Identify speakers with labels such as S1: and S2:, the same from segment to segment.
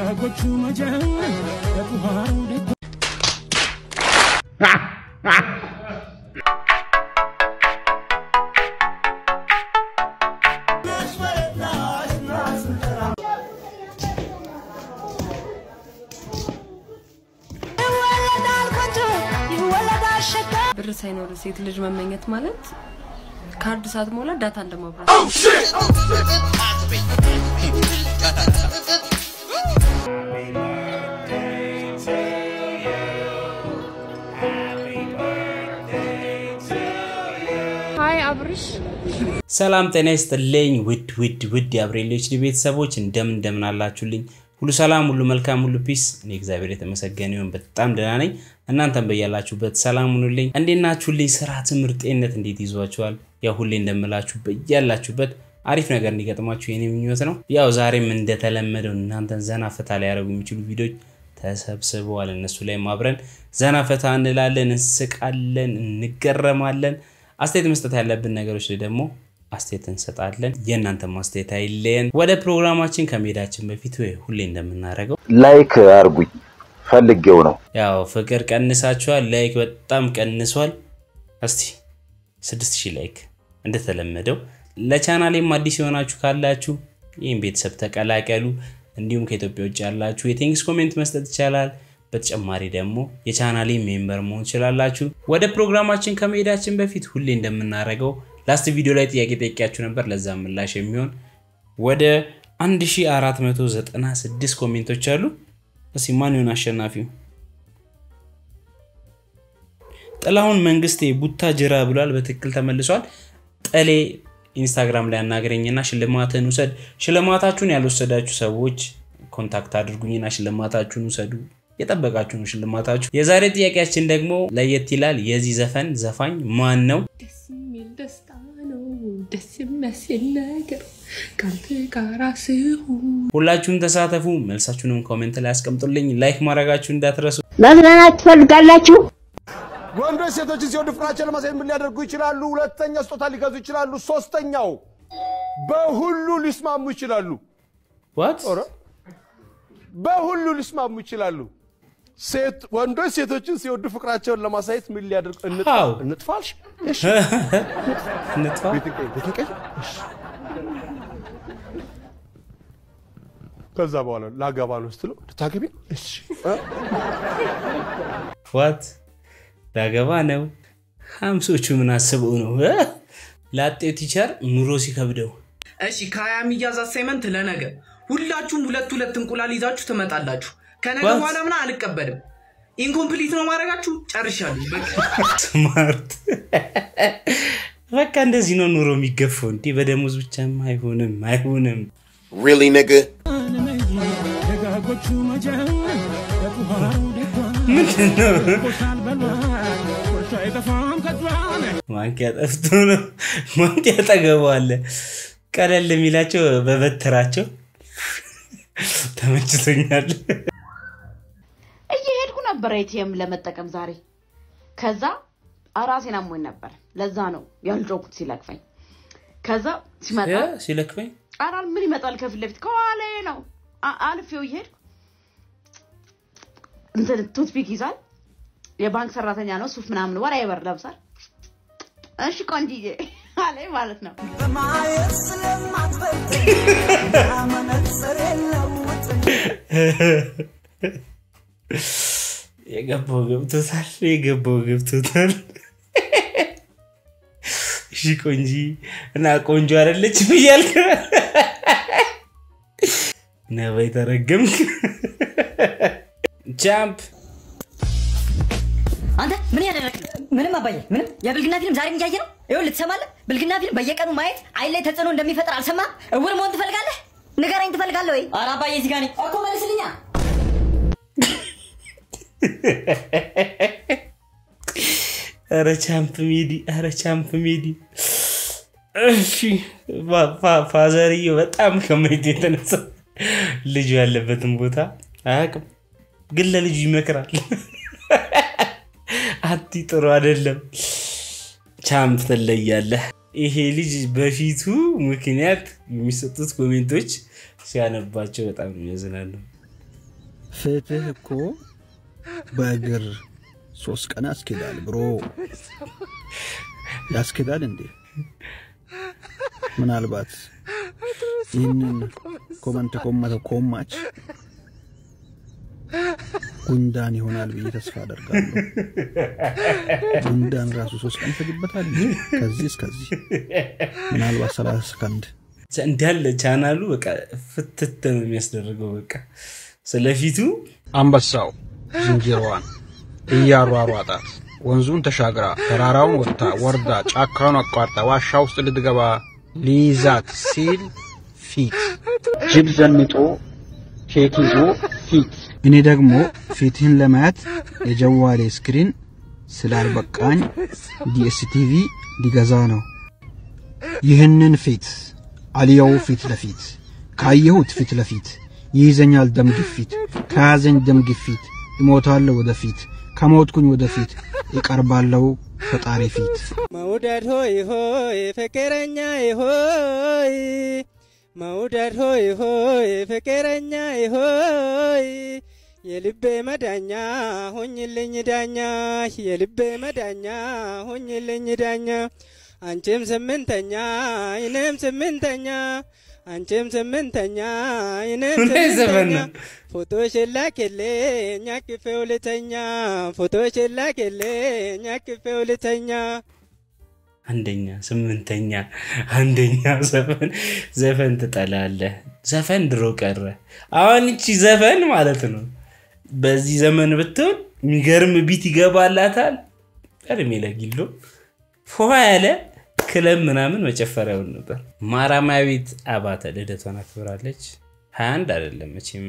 S1: ደጋጎቹ መጀን በቁሃሩ ደጎ
S2: ብር ሳይኖር ሴት ልጅ መመኘት ማለት ካርድ ሳትሞላ ዳታ እንደማብራት ሀይ አብርሽ
S3: ሰላም ጤና ይስጥልኝ ውድ ውድ ውድ የአብሬሎች ቤተሰቦች እንደምን እንደምን አላችሁልኝ? ሁሉ ሰላም፣ ሁሉ መልካም፣ ሁሉ ፒስ። እኔ እግዚአብሔር የተመሰገነ ይሁን በጣም ደህና ነኝ። እናንተም በያላችሁበት ሰላም ሁኑልኝ። እንዴት ናችሁልኝ? ስራ፣ ትምህርት፣ ጤንነት እንዴት ይዟችኋል? ያው ሁሌ እንደምላችሁ በያላችሁበት አሪፍ ነገር እንዲገጥማችሁ የኔ ምኞት ነው። ያው ዛሬም እንደተለመደው እናንተን ዘና ፈታ ሊያደርጉ የሚችሉ ቪዲዮዎች ተሰብስበዋል። እነሱ ላይ አብረን ዘና ፈታ እንላለን፣ እንስቃለን፣ እንገረማለን። አስተያየት መስጠት ያለብን ነገሮች ላይ ደግሞ አስተያየት እንሰጣለን። የእናንተ ማስተያየት አይለየን። ወደ ፕሮግራማችን ከመሄዳችን በፊት ወይ ሁሌ እንደምናደርገው
S4: ላይክ አርጉኝ ፈልጌው ነው።
S3: ያው ፍቅር ቀንሳችኋል፣ ላይክ በጣም ቀንሷል። እስቲ ስድስት ሺህ ላይክ እንደተለመደው። ለቻናሌም አዲስ የሆናችሁ ካላችሁ ይህም ቤተሰብ ተቀላቀሉ። እንዲሁም ከኢትዮጵያ ውጭ ያላችሁ የቴንክስ ኮሜንት መስጠት ይቻላል። በተጨማሪ ደግሞ የቻናሌ ሜምበር መሆን ትችላላችሁ። ወደ ፕሮግራማችን ከመሄዳችን በፊት ሁሌ እንደምናደርገው ላስት ቪዲዮ ላይ ጥያቄ ጠይቂያችሁ ነበር። ለዛ ምላሽ የሚሆን ወደ 1496 ኮሜንቶች አሉ። እስኪ ማን ይሆን አሸናፊው? ጥላሁን መንግስቴ ቡታ ጅራ ብሏል። በትክክል ተመልሷል። ጠሌ ኢንስታግራም ላይ አናገረኝና ሽልማትን ውሰድ። ሽልማታችሁን ያልወሰዳችሁ ሰዎች ኮንታክት አድርጉኝና ሽልማታችሁን ውሰዱ። የጠበቃችሁ ነው ሽልማታችሁ። የዛሬ ጥያቄያችን ደግሞ ለየት ይላል። የዚህ ዘፈን ዘፋኝ ማን ነው?
S2: ደስ የሚል ደስታ ነው ደስ የሚያስል ነገር ከአንተ ጋራ ስሆን
S3: ሁላችሁም ተሳተፉ። መልሳችሁንም ኮሜንት ላይ አስቀምጡልኝ። ላይክ ማድረጋችሁ እንዳትረሱ።
S5: መዝናናት ትፈልጋላችሁ?
S6: ወንዶች ሴቶችን ሲወዱ ፍቅራቸውን ለማሳየት ምን ሊያደርጉ ይችላሉ? ሁለተኛ ስጦታ ሊገዙ ይችላሉ። ሶስተኛው በሁሉ ሊስማሙ ይችላሉ።
S3: ዋት
S6: ኧረ በሁሉ ሊስማሙ ይችላሉ። ሴት ወንዶች ሴቶችን ሲወዱ ፍቅራቸውን ለማሳየት ምን ሊያደርጉ
S3: How?
S6: እንጥፋልሽ? እሺ
S3: እንጥፋ።
S6: ቤት ቀይ ቤት ቀይ እሺ ከዛ በኋላ ላገባ ነው ስትለው ልታገቢ ነው? እሺ እ?
S3: ዋት ዳገባ ነው። ሀምሶቹ ምን አስበው ነው እ? ላጤው ቲቸር ኑሮ ሲከብደው
S7: እሺ ከሀያ የሚያዝ አሳይመንት ለነገ ሁላችሁም ሁለት ሁለት እንቁላል ይዛችሁ ትመጣላችሁ። ከነገ
S3: What?
S7: በኋላ ምና አልቀበልም። ኢንኮምፕሊት ነው ማድረጋችሁ። ጨርሻለሁ። በቃ
S3: ስማርት በቃ እንደዚህ ነው ኑሮ የሚገፋው። እንዲህ በደሞዝ ብቻም አይሆንም አይሆንም።
S8: Really, nigga?
S1: ደጋጎቹ መጀን በቁሃሩ ደጎ
S3: ምንድን ነው
S1: ቆሻል በሏል ቆሻ አይጠፋም ከቷል
S3: ማንኪያ ጠፍቶ ነው። ማንኪያ ጠገበዋለ ቀለል የሚላቸው በበትራቸው ተመችቶኛል።
S5: እየሄድኩ ነበር ኤቲኤም ለመጠቀም ዛሬ። ከዛ ራሴን አሞኝ ነበር። ለዛ ነው ያልጮኩት ሲለቅፈኝ። ከዛ ሲመጣ
S3: እ? ሲለክፈኝ
S5: አራል ምን ይመጣል ከፊት ለፊት ከኋላዬ ነው። አ- አልፌው እየሄድኩ እንትን ቱትፒክ ይዟል። የባንክ ሰራተኛ ነው። ሱፍ ምናምን ወራ ይበር ለብሳል። እሺ ቆንጂዬ አለኝ ማለት ነው።
S3: የገባው ገብቶታል። የገባው ገብቶታል። እሺ ቆንጂ እና ቆንጆ አይደለች ብያልክ ነባይ ተረገምክ። ጃምፕ
S9: አንተ ምን ያደረግ ምንም አባዬ ምንም የብልግና ፊልም ዛሬም እያየ ነው ይኸውልህ ትሰማለህ ብልግና ፊልም በየቀኑ ማየት አይን ላይ ተጽዕኖ እንደሚፈጥር አልሰማህም እውር መሆን ትፈልጋለህ ንገረኝ ትፈልጋለህ ወይ ኧረ አባዬ እዚህ ጋር ነኝ እኮ መልስልኛ
S3: ኧረ ቻምፕ ሚዲ ኧረ ቻምፕ ሚዲ እሺ ፋ- ፋ- ፋዘርዬው በጣም ከማየት የተነሳ ልጁ ያለበትን ቦታ አያውቅም፣ ግን ለልጁ ይመክራል። አቲ ጥሩ አይደለም። ቻምፕ ትለያለህ። ይሄ ልጅ በፊቱ ምክንያት የሚሰጡት ኮሜንቶች ሲያነባቸው በጣም የሚያዝናሉ።
S8: ፍትህ እኮ በእግር ሶስት ቀን ያስኬዳል ብሮ። ያስኬዳል እንዴ? ምናልባት ይህንን ኮመንት ኮመተ ኮማች ጉንዳን ይሆናል ብዬ ተስፋ አደርጋለሁ። ጉንዳን ራሱ ሶስት ቀን ይፈጅበታል እንጂ ከዚህ እስከዚህ ምናልባት ሰላሳ ሰከንድ
S3: እንዳለ ቻናሉ በቃ ፍትት ነው የሚያስደርገው። በቃ ስለፊቱ
S8: አንበሳው ዝንጀሮዋን እያሯሯጣት ወንዙን ተሻግራ ተራራውን ወጥታ ወርዳ ጫካውን አቋርጣ ዋሻ ውስጥ ልትገባ ሊይዛት ሲል ፊት ጅብ ዘንጦ ኬክ ይዞ ፊት እኔ ደግሞ ፊትህን ለማየት የጀዋሌ ስክሪን ስላልበቃኝ ዲኤስቲቪ ሊገዛ ነው። ይህንን ፊት አልየው ፊት ለፊት ካየሁት ፊት ለፊት ይይዘኛል ደም ግፊት ከያዘኝ ደም ግፊት እሞታለሁ ወደፊት ከሞትኩኝ ወደፊት እቀርባለሁ ፈጣሪ ፊት
S10: መውደድ ሆይ ሆይ ፍቅረኛ ሆይ መውደድ ሆይ ሆይ ፍቅረኛ ሆይ የልቤ መዳኛ ሆኝልኝ ዳኛ የልቤ መዳኛ ሆኝልኝ ዳኛ አንቺም ስምንተኛ እኔም ስምንተኛ አንቺም ስምንተኛ እኔም
S3: ምን ዘመን
S10: ስምንተኛ
S3: ነው?
S10: ፎቶሽን ላክልኝ አቅፌው ልተኛ ፎቶሽን ላክልኝ አቅፌው ልተኛ
S3: አንደኛ ስምንተኛ አንደኛ ዘፈን ዘፈን ትጠላለህ። ዘፈን ድሮ ቀረ። አሁን እቺ ዘፈን ማለት ነው በዚህ ዘመን ብትሆን የሚገርም ቢት ይገባላታል። እድሜ ለጊሎ ፎ ያለ ክለብ ምናምን መጨፈሪያውን ነበር። ማራማዊት አባተ ልደቷን አክብራለች። 21 አይደለም መቼም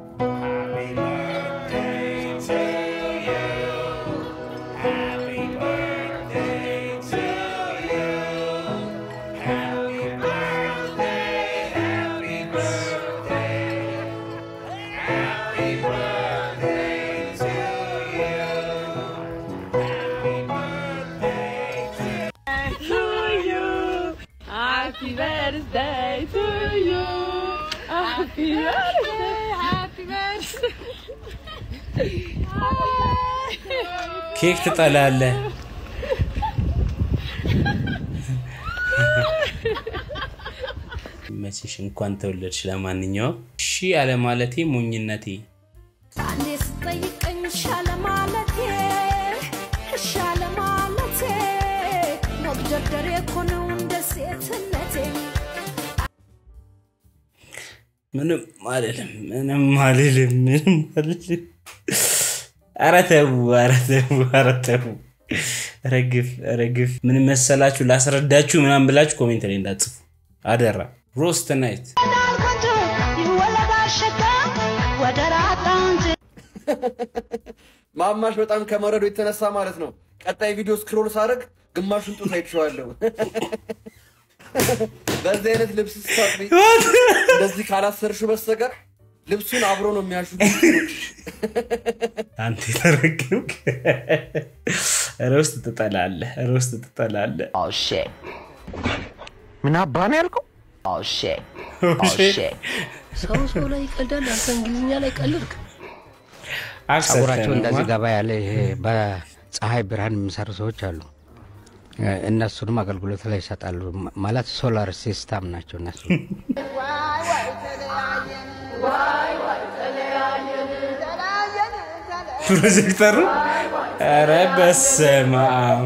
S2: Happy birthday to you. Happy birthday, happy birthday.
S3: ኬክ ትጠላለህ። መቼሽ እንኳን ተወለድሽ። ለማንኛውም እሺ አለማለቴ ሞኝነቴ
S11: አንዴ ስጠይቀኝ ሻለ ማለቴ ሻለ ማለቴ መግደርደሬ እኮ ነው እንደ ሴትነቴ
S3: ምንም አልልም፣ ምንም አልልም፣ ምንም አልልም። ኧረ ተው፣ ኧረ ተው፣ ኧረ ተው። ረግፍ ረግፍ። ምን መሰላችሁ ላስረዳችሁ ምናምን ብላችሁ ኮሜንት ላይ እንዳትጽፉ አደራ። ሮስት ናይት
S12: ማማሽ በጣም ከመረዶ የተነሳ ማለት ነው። ቀጣይ ቪዲዮ ስክሮል ሳደርግ ግማሹን ጡት አይቼዋለሁ። በዚህ አይነት ልብስ ስታጥቢ እንደዚህ ካላሰርሽው በስተቀር ልብሱን አብሮ ነው የሚያሹት።
S3: አንተ የተረገምክ ሮስት ትጠላለህ፣ ሮስት ትጠላለህ።
S13: ምን አባ ነው ያልከው?
S2: ሰው ሰው ላይ ይቀልዳል። አንተ እንግሊዝኛ ላይ ቀልድክ።
S13: ጸጉራቸው እንደዚህ ገባ ያለ ይሄ በፀሐይ ብርሃን የሚሰሩ ሰዎች አሉ። እነሱንም አገልግሎት ላይ ይሰጣሉ። ማለት ሶላር ሲስተም ናቸው እነሱ።
S3: ፕሮጀክተሩ ኧረ በስመ አብ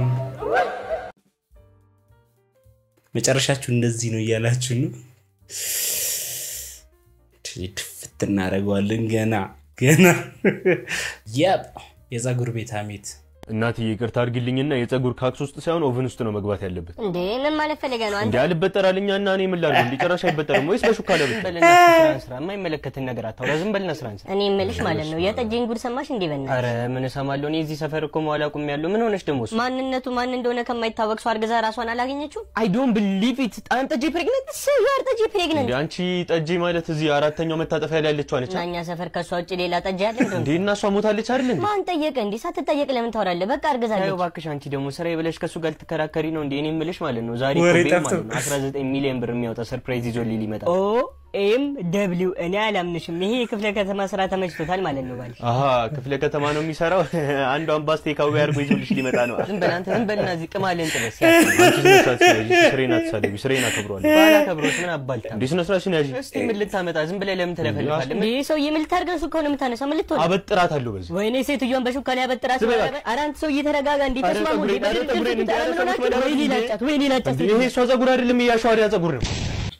S3: መጨረሻችሁ እንደዚህ ነው እያላችሁ ነው። ድፍት እናደርገዋለን ገና ገና ያብ የፀጉር ቤት ሀሜት
S14: እናትዬ ይቅርታ አድርግልኝና የፀጉር ካክስ ውስጥ ሳይሆን ኦቨን ውስጥ ነው መግባት ያለበት።
S15: እንዴ ምን ማለት ፈልገህ ነው
S14: እንዲ
S15: አንተ?
S14: አልበጠራልኛ እና እኔ ምን ላድርግ? እንዲ ጭራሽ አይበጠርም ወይስ በሹካ ለብስ?
S15: በልና ስራን ስራ የማይመለከትን ነገር አታውራ። ዝም በልና ስራን ስራ። እኔ የምልሽ ማለት ነው የጠጅን ጉድ ሰማሽ እንዴ? በእናትሽ
S14: አረ ምን እሰማለሁ? እኔ እዚህ ሰፈር እኮ መዋል አቁሜያለሁ። ምን ሆነሽ ደግሞ እሱ?
S15: ማንነቱ ማን እንደሆነ ከማይታወቅ ሰው አርግዛ ራሷን አላገኘችው?
S14: አይ ዶንት ቢሊቭ ኢት ጣም ጠጅ ፕሬግነንት
S15: ስጋር ጠጅ ፕሬግነንት
S14: እንዲ አንቺ ጠጅ ማለት እዚህ አራተኛው መታጠፊያ ላይ ያለችው አለች
S15: እና እኛ ሰፈር ከሷ ውጭ ሌላ ጠጅ ያለ
S14: እንዴ?
S15: እንዴ?
S14: እና እሷ ሞታለች አይደል እንዴ?
S15: ማን ጠየቀ እንዴ? ሳትጠየቅ ለምን ታወራለህ? በቃ አርግዛለች።
S14: ታዩ እባክሽ፣ አንቺ ደግሞ ስራዬ ብለሽ ከሱ ጋር ልትከራከሪ ነው እንዴ? እኔ የምልሽ ማለት ነው ዛሬ
S3: ወሬ
S14: እኮ ቤል
S3: ጠፍቶ-
S14: ማለት ነው 19 ሚሊዮን ብር የሚያወጣ ሰርፕራይዝ ይዞልኝ ሊመጣ
S15: ኦ ኤም ደብሊው እኔ አላምንሽም። ይሄ የክፍለ ከተማ ስራ ተመችቶታል ማለት ነው ባልሽ።
S14: አሀ ክፍለ ከተማ ነው የሚሰራው። አንዷን ባስ ቴካዊ አድርጎ ይዞልሽ ሊመጣ ነው።
S15: ዝም በል አንተ ዝም በልና እዚህ ቅማልን ጥበስ
S14: አንቺ ስነ ስርዓት ስለዚህ ስሬን አትሳደቢ፣ ስሬን አከብረዋለሁ።
S15: ባላከብሮስ ምን አባልታ
S14: እንዴ ስነ ስርዓትሽን ያዢ።
S15: እስቲ ምን ልታመጣ ዝም ብለህ ለምን ትለፈልፋለህ? እንዴ ሰውዬ ምን ልታደርገው እሱ ከሆነ የምታነሳው ምን ልትሆን
S14: አበጥራታለሁ በዚህ
S15: ወይኔ ሴትዮዋን በሹካ ላይ አበጥራት።
S14: ዝም በላት።
S15: ኧረ አንተ ሰውዬ ተረጋጋ። እንዴ
S14: ኧረ
S15: ተስማሙ። እንዴ
S14: ፀጉሬን፣ ኧረ
S15: በድርድር
S14: ፀጉሬን እንዴ፣ ኧረ
S15: ምን ሆናችሁ?
S14: ፀጉሬን
S15: ወይኔ ላጫት፣ ወይኔ ላጫት።
S14: እንዴ ይሄ እሷ ፀጉር አይደለም የአሸዋሪያ ፀጉር ነው።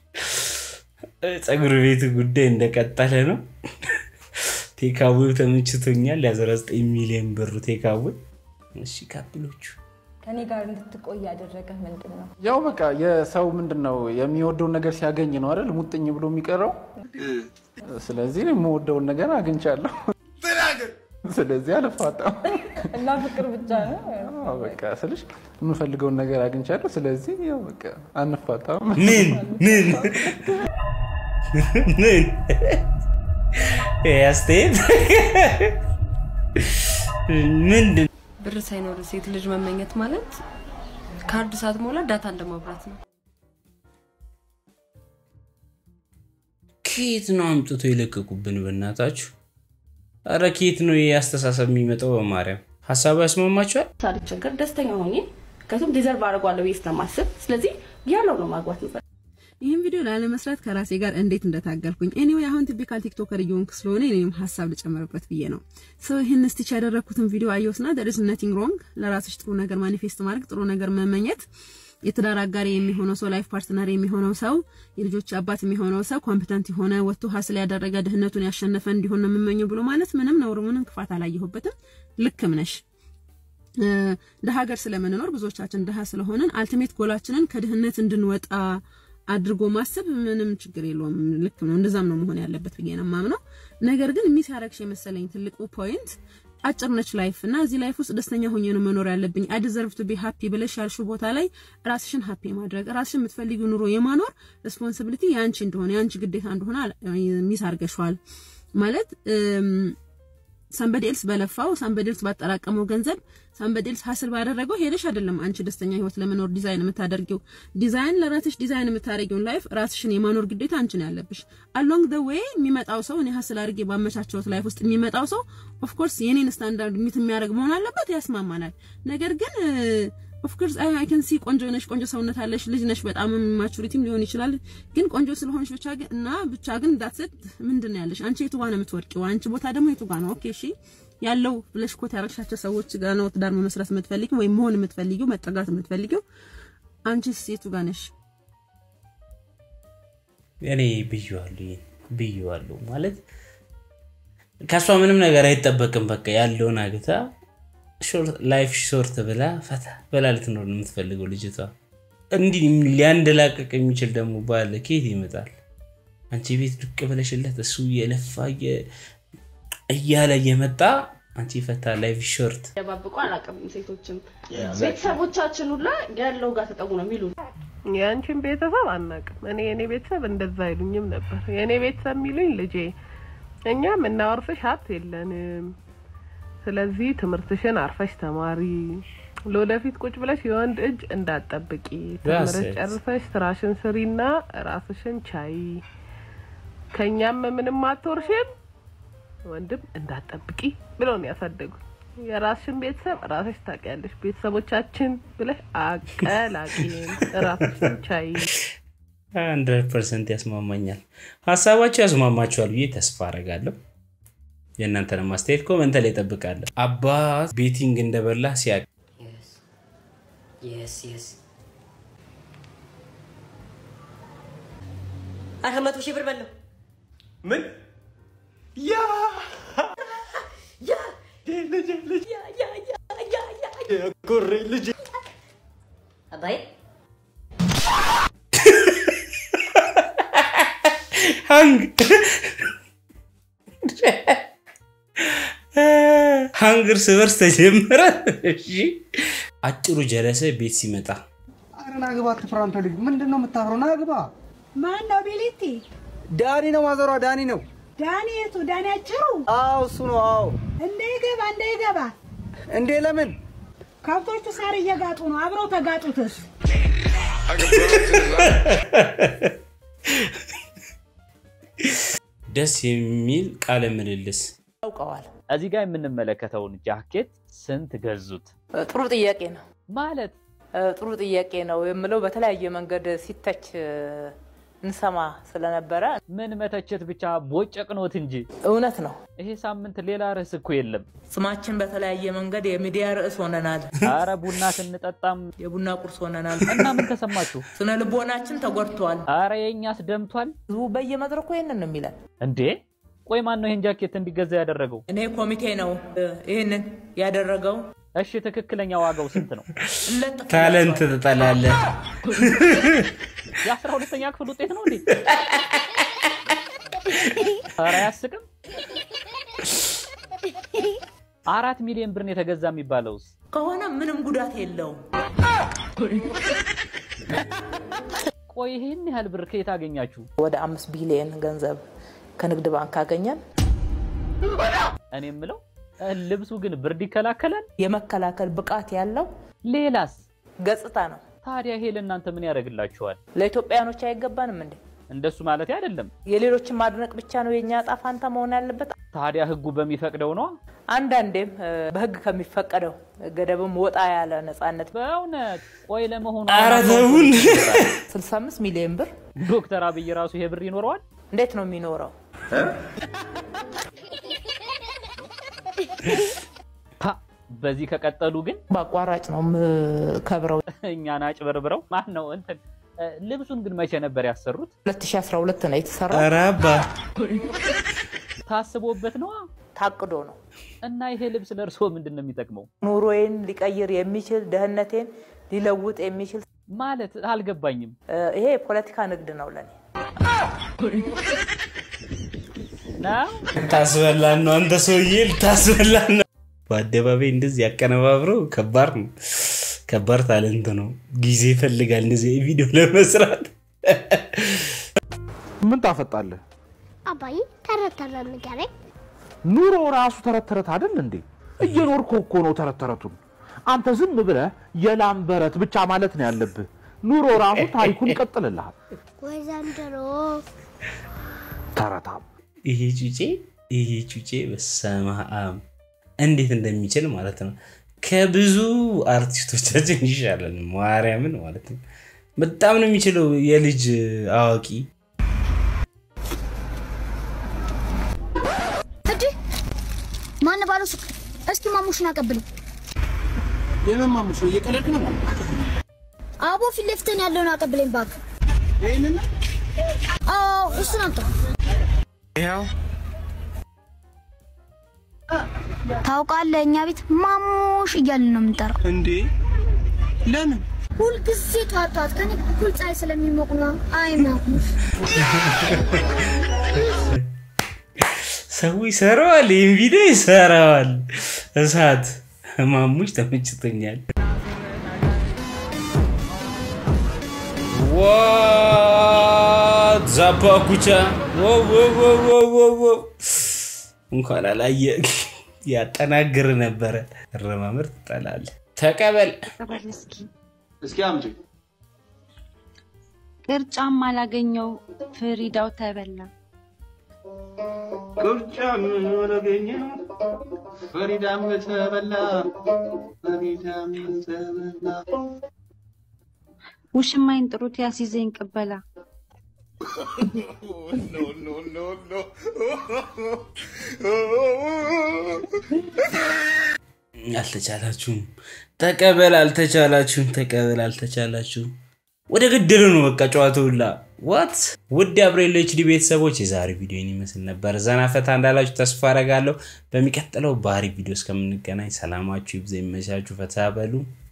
S3: ፀጉር ቤት ጉዳይ እንደቀጠለ ነው። ቴካዌው ተመችቶኛል። የ19 ሚሊዮን ብሩ ቴካዌ። እሺ ካፕሎቹ
S16: ከኔ ጋር እንድትቆይ ያደረገ ምንድን ነው?
S17: ያው በቃ የሰው ምንድን ነው የሚወደውን ነገር ሲያገኝ ነው አይደል ሙጥኝ ብሎ የሚቀረው። ስለዚህ የምወደውን ነገር አግኝቻለሁ። ስለዚህ አልፋታም።
S16: እና ፍቅር ብቻ ነው?
S17: አዎ በቃ ስልሽ የምፈልገውን ነገር አግኝቻለሁ። ስለዚህ ያው በቃ አንፋታም።
S3: ምን ምን ምን ይሄ አስተያየት ምንድን
S2: ብር ሳይኖር ሴት ልጅ መመኘት ማለት ካርድ ሳትሞላ ዳታ እንደማብራት ነው።
S3: ከየት ነው አምጥቶ የለቀቁብን? በእናታችሁ ኧረ ከየት ነው ይሄ አስተሳሰብ የሚመጣው? በማርያም ሀሳቡ ያስማማችኋል?
S18: ሳልቸገር ደስተኛ ሆኜ ከቱም ዲዘርቭ አድርጓለሁ ብዬ ስለማስብ ስለዚህ ያለው ነው ማግባት ምፈ
S19: ይህን ቪዲዮ ላለመስራት ከራሴ ጋር እንዴት እንደታገልኩኝ ኤኒዌይ አሁን ቲፒካል ቲክቶከር እየሆንክ ስለሆነ እኔም ሀሳብ ልጨምርበት ብዬ ነው። ሰው ይህን ስቲች ያደረግኩትን ቪዲዮ አየሁትና there is nothing wrong ለራስሽ ጥሩ ነገር ማኒፌስት ማድረግ ጥሩ ነገር መመኘት የትዳር አጋሪ የሚሆነው ሰው ላይፍ ፓርትነር የሚሆነው ሰው የልጆች አባት የሚሆነው ሰው ኮምፒተንት የሆነ ወጥቶ ሀስል ያደረገ ድህነቱን ያሸነፈ እንዲሆን ነው የምመኘው ብሎ ማለት ምንም ነውር ምንም ክፋት አላየሁበትም። ልክም ነሽ። ደሀ ሀገር ስለምንኖር ብዙዎቻችን ደሀ ስለሆንን አልቲሜት ጎላችንን ከድህነት እንድንወጣ አድርጎ ማሰብ ምንም ችግር የለውም። ልክ ነው። እንደዛም ነው መሆን ያለበት ብዬ ነው የማምነው። ነገር ግን ሚስ ያረግሽ የመሰለኝ ትልቁ ፖይንት አጭር ነች ላይፍ እና እዚህ ላይፍ ውስጥ ደስተኛ ሆኜ ነው መኖር ያለብኝ አይ ዲዘርቭ ቱ ቢ ሃፒ ብለሽ ያልሽው ቦታ ላይ ራስሽን ሃፒ ማድረግ ራስሽን የምትፈልጊው ኑሮ የማኖር ሬስፖንሲቢሊቲ የአንቺ እንደሆነ የአንቺ ግዴታ እንደሆነ ሚስ አርገሽዋል ማለት ሳምበዲ ኤልስ በለፋው ሳምበዲ ኤልስ ባጠራቀመው ገንዘብ ሳምበዲ ኤልስ ሀስል ባደረገው ሄደሽ አይደለም አንቺ ደስተኛ ህይወት ለመኖር ዲዛይን የምታደርጊው ዲዛይን ለራስሽ ዲዛይን የምታደርጊውን ላይፍ ራስሽን የማኖር ግዴታ አንቺ ነው ያለብሽ። አሎንግ ደ ዌይ የሚመጣው ሰው እኔ ሀስል አድርጌ ባመቻቸውት ላይፍ ውስጥ የሚመጣው ሰው ኦፍ ኮርስ የኔን ስታንዳርድ ሚት የሚያደርግ መሆን አለበት፣ ያስማማናል። ነገር ግን ኦፍ ኮርስ አይ አይ ካን ሲ ቆንጆ ነሽ፣ ቆንጆ ሰውነት አለሽ፣ ልጅ ነሽ፣ በጣም ማቹሪቲም ሊሆን ይችላል። ግን ቆንጆ ስለሆንሽ ብቻ ግን እና ብቻ ግን ዳትሰት ምንድን ነው ያለሽ አንቺ የቱ ጋር ነው የምትወድቂው? አንቺ ቦታ ደግሞ የቱ ጋር ነው? ኦኬ እሺ ያለው ብለሽ ኮት ያረግሻቸው ሰዎች ጋር ነው ትዳር መመስረት የምትፈልጊው ወይም መሆን የምትፈልጊው መጠጋት የምትፈልጊው። አንቺስ የቱ ጋር ነሽ?
S3: እኔ ብዬዋለሁ ይሄን ብዬዋለሁ ማለት ከእሷ ምንም ነገር አይጠበቅም። በቃ ያለውን አግታ ላይፍ ሾርት ብላ ፈታ ብላ ልትኖር ነው የምትፈልገው ልጅቷ። እንዲህ ሊያንደላቀቅ የሚችል ደግሞ ባለ ከየት ይመጣል? አንቺ ቤት ዱቅ ብለሽለት እሱ እየለፋ እያለ እየመጣ አንቺ ፈታ ላይፍ ሾርት
S18: ደባብቆ አላውቅም። ሴቶችም ቤተሰቦቻችን ሁላ ያለው ጋር ተጠጉ ነው የሚሉ
S20: የአንቺን ቤተሰብ አናውቅም። እኔ የኔ ቤተሰብ እንደዛ አይሉኝም ነበር። የእኔ ቤተሰብ የሚሉኝ ልጄ እኛ የምናወርስሽ ሀብት የለንም ስለዚህ ትምህርትሽን አርፈሽ ተማሪ፣ ለወደፊት ቁጭ ብለሽ የወንድ እጅ እንዳትጠብቂ፣ ተምረሽ ጨርሰሽ ስራሽን ስሪና ራስሽን ቻይ፣ ከኛም ምንም አትወርሽም፣ ወንድም እንዳትጠብቂ ብለው ነው ያሳደጉ። የራስሽን ቤተሰብ ራስሽ ታውቂያለሽ። ቤተሰቦቻችን ብለሽ አቀላቂን፣ ራስሽን ቻይ።
S3: ሀንድረድ ፐርሰንት ያስማማኛል። ሀሳባቸው ያስማማቸዋል ብዬ ተስፋ አረጋለሁ። የእናንተንም አስተያየት ኮመንት ላይ እጠብቃለሁ። አባት ቤቲንግ እንደበላ ሲያቅ
S9: የስ የስ አረ መቶ ሺህ ብር በለው
S14: ምን ያ
S9: ያ
S14: ልጅ ልጅ
S9: ያ ያ ያ ያ ያ
S14: የኩሬ ልጅ
S9: አባዬ
S3: ሃንግ ሃንግ እርስ በርስ ተጀመረ። እሺ አጭሩ ጀለሰ ቤት ሲመጣ
S21: ኧረ ና ግባ ክፍራ አንተ ልጅ ምንድን ነው የምታፍረው? ና ግባ።
S22: ማን ነው ቢሊቲ?
S21: ዳኒ ነው ማዘሯ፣ ዳኒ ነው።
S22: ዳኒ የቱ? ዳኒ አጭሩ?
S21: አዎ እሱ ነው። አዎ
S22: እንዳይገባ እንዳይገባ።
S21: እንዴ ለምን?
S22: ከብቶቹ ሳር እየጋጡ ነው። አብረው ተጋጡትስ?
S3: ደስ የሚል ቃለ ምልልስ
S4: ያውቀዋል።
S6: እዚህ ጋር የምንመለከተውን ጃኬት ስንት ገዙት?
S4: ጥሩ ጥያቄ ነው
S6: ማለት
S4: ጥሩ ጥያቄ ነው የምለው በተለያየ መንገድ ሲተች እንሰማ ስለነበረ
S6: ምን መተቸት ብቻ ቦጨቅኖት እንጂ
S4: እውነት ነው።
S6: ይሄ ሳምንት ሌላ ርዕስ እኮ የለም።
S4: ስማችን በተለያየ መንገድ የሚዲያ ርዕስ ሆነናል።
S6: አረ ቡና ስንጠጣም
S4: የቡና ቁርስ ሆነናል።
S6: እና ምን ተሰማችሁ?
S4: ስነ ልቦናችን ተጎድቷል።
S6: አረ የእኛስ ደምቷል።
S4: ህዝቡ በየመድረኩ ይህንን ነው የሚለን።
S6: እንዴ ቆይ ማን ነው ይህን ጃኬት እንዲገዛ ያደረገው?
S4: እኔ ኮሚቴ ነው ይህንን ያደረገው።
S6: እሺ ትክክለኛ ዋጋው ስንት ነው?
S3: ታለንት ትጠላለህ።
S6: የአስራ ሁለተኛ ክፍል ውጤት ነው እንዴ? ኧረ አያስቅም። አራት ሚሊዮን ብር ነው የተገዛ የሚባለውስ
S4: ከሆነ ምንም ጉዳት የለውም።
S6: ቆይ ይህን ያህል ብር ከየት አገኛችሁ?
S4: ወደ አምስት ቢሊየን ገንዘብ ከንግድ ባንክ አገኘን።
S6: እኔ የምለው ልብሱ ግን ብርድ ይከላከላል?
S4: የመከላከል ብቃት ያለው
S6: ሌላስ
S4: ገጽታ ነው።
S6: ታዲያ ይሄ ለእናንተ ምን ያደርግላችኋል?
S4: ለኢትዮጵያኖች አይገባንም እንዴ?
S6: እንደሱ ማለት አይደለም።
S4: የሌሎችን ማድነቅ ብቻ ነው የእኛ ዕጣ ፋንታ መሆን ያለበት?
S6: ታዲያ ህጉ በሚፈቅደው ነው።
S4: አንዳንዴም በህግ ከሚፈቀደው ገደብም ወጣ ያለ ነፃነት።
S6: በእውነት ቆይ ለመሆኑ
S3: ኧረ ተውን።
S4: 65 ሚሊዮን ብር
S6: ዶክተር አብይ ራሱ ይሄ ብር ይኖረዋል?
S4: እንዴት ነው የሚኖረው?
S6: በዚህ ከቀጠሉ ግን
S4: በአቋራጭ ነው የምከብረው።
S6: እኛን አጭበርብረው ማን ነው እንትን ልብሱን ግን መቼ ነበር ያሰሩት?
S4: 2012 ነው የተሰራው።
S3: ኧረ አባ
S6: ታስቦበት ነዋ።
S4: ታቅዶ ነው።
S6: እና ይሄ ልብስ ለእርስዎ ምንድን ነው የሚጠቅመው?
S4: ኑሮዬን ሊቀይር የሚችል ደህንነቴን ሊለውጥ የሚችል
S6: ማለት አልገባኝም።
S4: ይሄ የፖለቲካ ንግድ ነው ለኔ።
S3: ልታስበላን ነው አንተ ሰውዬ፣ ልታስበላን ነው። በአደባባይ እንደዚህ ያቀነባብረው ከባድ ነው። ከባድ ታለንት ነው። ጊዜ ይፈልጋል እንደዚህ ቪዲዮ ለመስራት።
S17: ምን ታፈጣለህ?
S23: አባዬ ተረት ተረት ንገረኝ።
S17: ኑሮ ራሱ ተረት ተረት አይደል እንዴ? እየኖርከው እኮ ነው ተረት ተረቱን። አንተ ዝም ብለህ የላም በረት ብቻ ማለት ነው ያለብህ። ኑሮ ራሱ ታሪኩን ይቀጥልልሃል።
S23: ወይ ዘንድሮ
S17: ተረታም
S3: ይሄ ጩጬ ይሄ ጩጬ በስመ አብ እንዴት እንደሚችል ማለት ነው። ከብዙ አርቲስቶቻችን ይሻላል። ማርያምን ማለት ነው። በጣም ነው የሚችለው የልጅ አዋቂ
S23: እንዴ ማን ባለው ሱቅ? እስኪ ማሙሽን አቀብልኝ።
S21: የምን ማሙሽ ነው? እየቀለድክ ነው?
S23: አቦ ፊት ለፊትን ያለውን አቀብለኝ እባክህ።
S21: ይሄንን
S23: አዎ እሱን አምጣ።
S21: ይኸው
S23: ታውቃለህ፣ እኛ ቤት ማሙሽ እያልን ነው የምንጠራው።
S21: እንዴ ለምን?
S23: ሁልጊዜ ጠዋት ጠዋት ከኔ እኩል ፀሐይ ስለሚሞቅ ነው። አይ ማሙሽ
S3: ሰው ይሰራዋል፣ ይህን ቪዲዮ ይሰራዋል። እሳት ማሙሽ ተመችቶኛል። ዋት ዛፓ ኩቻ እንኳን አላየ ያጠናግር ነበረ። እረማመር ትጠላለህ። ተቀበል
S24: እስኪ
S21: እስኪ አምጪ።
S24: ቅርጫም አላገኘው ፍሪዳው ተበላ።
S21: ቅርጫ ምን ወረገኘ ፈሪዳም ተበላ ፈሪዳም ተበላ
S24: ውሽማይን ጥሩት ያስይዘኝ ቅበላ
S3: አልተቻላችሁም። ተቀበል አልተቻላችሁም። ተቀበል አልተቻላችሁም። ወደ ገደሉ ነው በቃ ጨዋታው ሁላ ዋት። ውድ አብሬሎ ኤችዲ ቤተሰቦች የዛሬ ቪዲዮ ይመስል ነበር። ዘና ፈታ እንዳላችሁ ተስፋ አደርጋለሁ። በሚቀጥለው ባህሪ ቪዲዮ እስከምንገናኝ ሰላማችሁ ይብዛ፣ ይመቻችሁ፣ ፈታ በሉ።